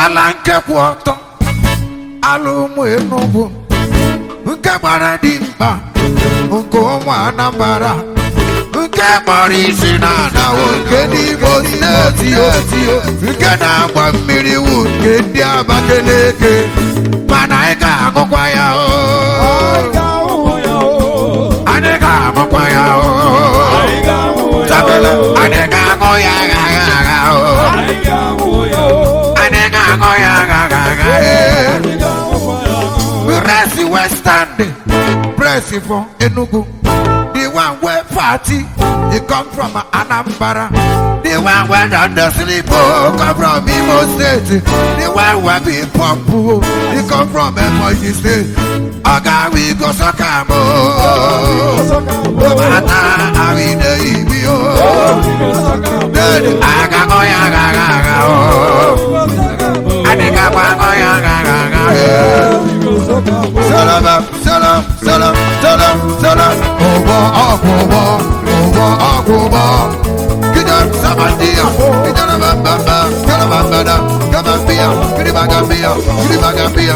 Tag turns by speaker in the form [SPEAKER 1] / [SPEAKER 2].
[SPEAKER 1] ala nke kwụ ọtọ ala ụmụ Enugu nke gbara dimkpa nke ụmụ Anambra nke gbara isi na anawo nke n'Imo steeti eti nke na-agba mmiri wu nke ndị Abakaliki mana anyị ga-agụkwa ya o anyị ga-agụkwa ya o Sabele, anyị ga-agụ ya agha agha agha o anyị ga-agụ ya agha agha agha ee. Press Western, press for Enugu. The one where party, he come from Anambra. The one where down the sleep, oh, come from Imo State. The one where be pump, oh, he come from Emoji State. Oga we go Sokamo. Mata awi de ibi oh. Dedi aga go ya ga ga ga oh. Adiga kwa go ya ga ga ga eh. Salam, salam, salam, salam, salam. Oba akoba, oba akoba. Gidan samandia, gidan bamba, gidan bamba, gambia, gidan gambia, gidan gambia.